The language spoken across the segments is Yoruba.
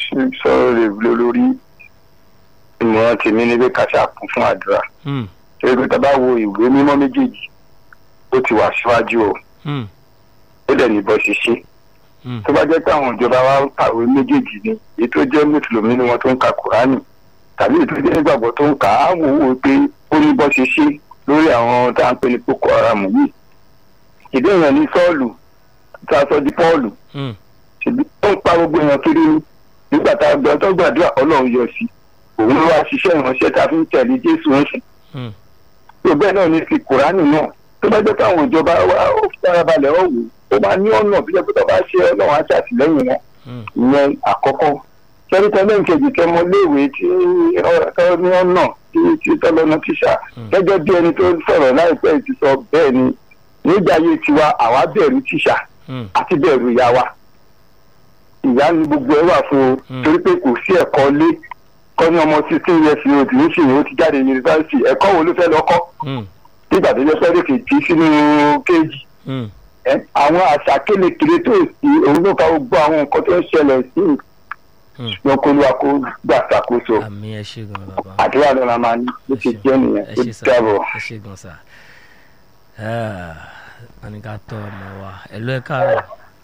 sọ̀rọ̀ rẹ̀ lórí ìmọ̀ràn tèmi ní pé kàṣà kún fún àdúrà Hmm. torí pé tá a bá wo ìwé mímọ́ méjèèjì ó ti wà síwájú o Hmm. ó dẹ̀ ní bọ́ ṣiṣẹ́ Hmm. tó bá jẹ́ pé àwọn ìjọba wa ń kàwé méjèèjì ni èyí tó jẹ́ mùsùlùmí ni wọ́n tó ń ka kùránì tàbí èyí tó jẹ́ ìgbàgbọ́ tó ń kà á wò ó pé ó ní bọ́ ṣiṣẹ́ lórí àwọn tá à ń pè ní boko haram yìí ìdí èèyàn ní sọ́ọ̀lù tá a sọ di pọ́ọ̀lù Hmm. ṣèbí ó ń pa gbogbo èèyàn kiri ni nígbà tá a gbọ́ tó gbàdúrà ọlọ́run yọ sí òun ló wá ṣiṣẹ́ ìránṣẹ́ tá a fi ń tẹ̀lé jésù ń sìn Hmm. tó bẹ́ẹ̀ náà ní ti kùránì náà tó bá jẹ́ pé àwọn ìjọba wa ó farabalẹ̀ ó wò ó máa ní ọ̀nà bí jẹ́ pé tó bá ṣe ọlọ́run á ṣàtìlẹ́yìn wọn Hmm. ìyẹn àkọ́kọ́ sẹ́ríkẹ́ kejì kẹmọ léèwé tí ọ ní ọ̀nà tí tí tọ́lọ́nà tíṣà Hmm. gẹ́gẹ́ bí ẹni tó sọ̀rọ̀ láìpẹ́ yìí ti sọ bẹ́ẹ̀ ni nígbà ayé tiwa àwa bẹ̀rù tíṣà Hmm. àti bẹ̀rù ìyá wa ìyá ni gbogbo ẹ wà fún o Hmm. torí pé kò sí ẹ̀kọ́ lé kọ́ ní ọmọ sixteen years old ní sìn ó ti jáde yunifásitì ẹ̀kọ́ wo ló fẹ́ lọ kọ́ Hmm. nígbà tó jẹ́ pẹ́ẹ́lí kejì sínú kéèjì Hmm. ẹ àwọn àṣà kélekèle tó sí òun ló fa gbogbo àwọn nǹkan tó ń ṣẹlẹ̀ sí Hmm. lọ́kọ́lùwà kó gbà ṣàkóso àmì ẹ ṣe gan bàbá. àdúrà ló la máa ní bó ti jẹ́ nìyẹn ẹ ó ṣe sá dàbọ̀. ẹ ṣe gan sá. wọ́n ní ká tọ́ ọmọ wa ẹ̀lú ẹ káàárọ̀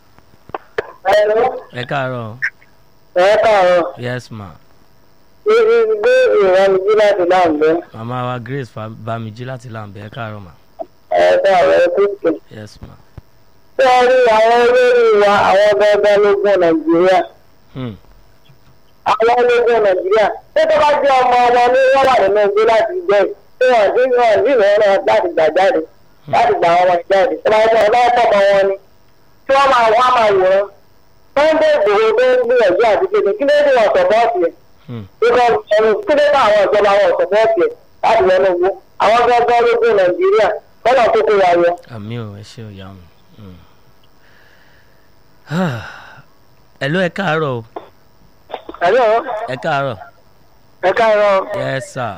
ẹ káàárọ̀ ẹ káàárọ̀ yes ma ibi gbé ìrànlọ́jú láti láǹbẹ́ màmá wa grace Fa- bámijí láti làǹbẹ̀ ẹ káàárọ̀ ma ẹ káàárọ̀ ẹ kúkú. yes ma. ṣé ẹ rí àwọn olórí wa àwọn gbọngàn lógún nàìjíríà Hmm. àwọn ológun nàìjíríà ṣé tó bá jẹ́ ọmọ ọmọ ní wọ́n wà nínú igbó láti jẹ́ tí wọ́n dín wọ́n dín ìwọ̀n náà láti gbà jáde láti gbà wọn jáde tó bá jẹ́ ọlọ́wọ́ pọ̀ mọ́ wọn ni tí wọ́n máa wọ́n máa wòran wọ́n dé ìgbòho tó ń gbìyànjú àti kéde kí ló dé wọn sọ bọ́ọ̀sì ẹ̀ Hmm. kíkọ́ ẹnu kí ló dé àwọn ìjọba wọn sọ bọ́ọ̀sì ẹ̀ láti lọ́nà owó àwọn gbọ́ngàn ológun nàìjíríà lọ́nà tó kó wa yọ. àmì ò ẹ ṣe òyà mi. ẹ̀lú ẹ káàárọ̀ o ẹ̀lọ́ ẹ káàárọ̀ ẹ káàárọ̀ yes sir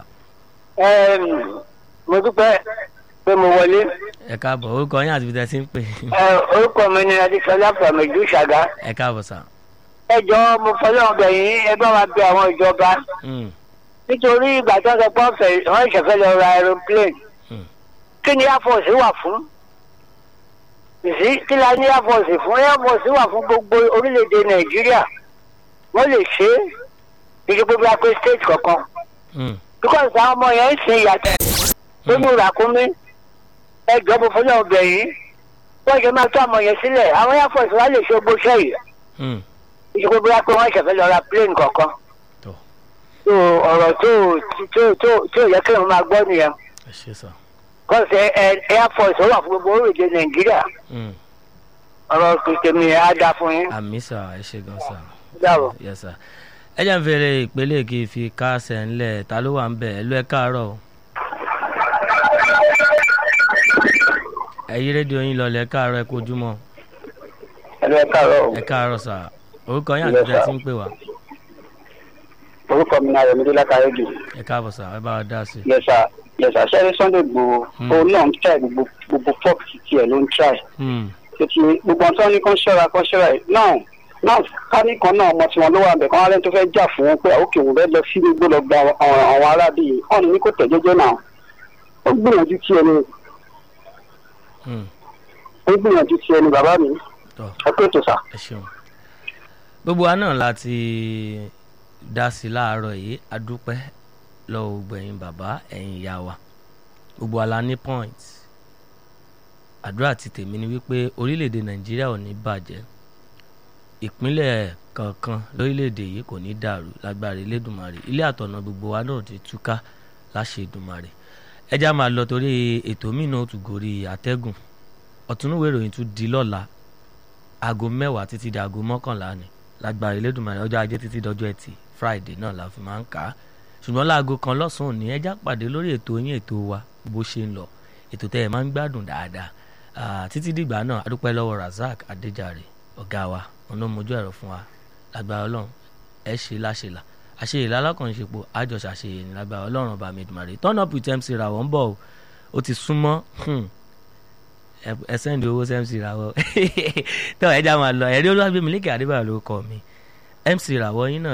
mo dúpẹ́ pé mo wọlé ẹ káàbọ̀ orúkọ yín àti ibi tẹ́ ẹ ti ń pè orúkọ mi ni adéṣọlá fàmìjú ṣàgá ẹ káàbọ̀ sà. ẹ jọ mo fọlọ́ ọbẹ̀ yín ẹ bá wa bẹ àwọn ìjọba Hmm. nítorí ìgbà tó ń sọ pé ọ̀fẹ́ wọ́n ṣẹ̀fẹ́ lọ ra aeroplane Hmm. kí ni air force wà fún ìsí kí la ní air force fún air force wà fún gbogbo orílẹ̀-èdè nàìjíríà wọ́n lè ṣe é ìṣe gbogbo apẹ state kọ̀ọ̀kan Hmm. because àwọn ọmọ yẹn ń sin ìyàtọ̀ nínú ràkúnmí ẹ jọ mo fọlọ́ ọbẹ̀ yín wọ́n ṣe máa tó àwọn yẹn sílẹ̀ àwọn air force wa lè ṣe gbóṣẹ́ yìí Hmm. ìṣègùn bóyá pé wọ́n ṣẹ̀fẹ̀ lọ ra plane kọ̀ọ̀kan. Tó. so ọ̀rọ̀ tó tó tó tó yẹ kí wọ́n máa gbọ́ nìyẹn. ẹ ṣe sà. kọ́sì air force ó wà fún gbogbo orílẹ̀-èdè nàìjíríà Hmm. ọ̀rọ̀ kìtìmí á dá fún yín. àmì sà ẹ ṣe gan sà. dáàbò. yes sir. ẹ jẹ́ ń fèrè ìpele kí n fi kásẹ̀ ńlẹ̀ ta ló wà ń bẹ̀ ẹ̀lú ẹ káàárọ̀ o. ẹ yí rédíò yín lọlẹ̀ ẹ káàárọ̀ ẹ kojúmọ́ ẹ̀rọ ẹ káàárọ̀ ẹ káàárọ̀ sà orúkọ yín àti ibi tẹ́ ẹ ti ń pè wá orúkọ mi náà rẹ̀ mi dé látàrí jù ẹ káàbọ̀ sà ẹ bá wa dá sí i. yẹsà yẹsà sẹ́rí sunday gbòó Hmm. òun náà ń try gbogbo gbogbo fọ́ọ̀kì tiẹ̀ ló ń try Hmm. títí gbogbo ọ̀tọ́ ní kán ṣọ́ra kán ṣọ́ra ẹ̀ náà náà káníkan náà ọmọ tiwọn ló wà bẹ̀ kán wá lẹ́nu tó fẹ́ jà fún wọn pé òkè òun fẹ́ lọ sí gbogbo lọ gba àwọn àwọn arábì yìí ọ̀nà ní kò tẹ̀ jẹ́jẹ́ náà ó gbìyànjú tiẹ̀ ni Hmm. ó gbìyànjú tiẹ̀ ni bàbá mi tọ́ ẹ pé tó sà. ẹ ṣeun gbogbo wa náà láti dá sí i láàárọ̀ yìí adúpẹ́ lọ́wọ́ gbẹ̀yìn bàbá ẹ̀yìn ìyá wa gbogbo wa la ní point àdúrà ti tèmi ni wípé orílẹ̀-èdè nàìjíríà ò ní bàjẹ́ ìpínlẹ̀ kankan lórílẹ̀-èdè yìí kò ní dàrú lágbára elédùnmarè ilé àtọ̀nà gbogbo wa náà ti túká láṣẹ ìdùnmarè ẹjá máa lọ torí ètò míì náà ó tún gorí àtẹ́gùn ọ̀túnúwé ìròyìn tún di lọ́la aago mẹ́wàá títí di aago mọ́kànlá ni lágbára elédùnmarè ọjọ́ ajé títí dọjọ́ ẹtì friday náà la fi máa ń kà á ṣùgbọ́n láago kan lọ́sàn-án ní ẹjá pàdé lórí ètò yín ètò wa bó ṣe ń lọ ètò tẹ́ ẹ máa ń gbádùn dáadáa Ah, títí dìgbà náà adúpẹ́ lọ́wọ́ razak adéjàre ọ̀gá wa ọ̀nà mojú ẹ̀rọ fún wa lágbára ọlọ́run ẹ ṣe láṣẹlà àṣeyìlá alákànṣepọ̀ àjọṣe àṣeyẹ ní lágbára ọlọ́run ọba mẹ́dùmarè turn up with mc ra wọ́n bọ̀ o ó ti súnmọ́ hmm, ẹ- ẹ sẹ́ndì owó sí mc ra wọ́ tọ́ ẹ já máa lọ ẹ̀rí olúwàgbẹ̀mí lékè adébáyọ̀ ló kọ́ mi mc ra wọ́ yín náà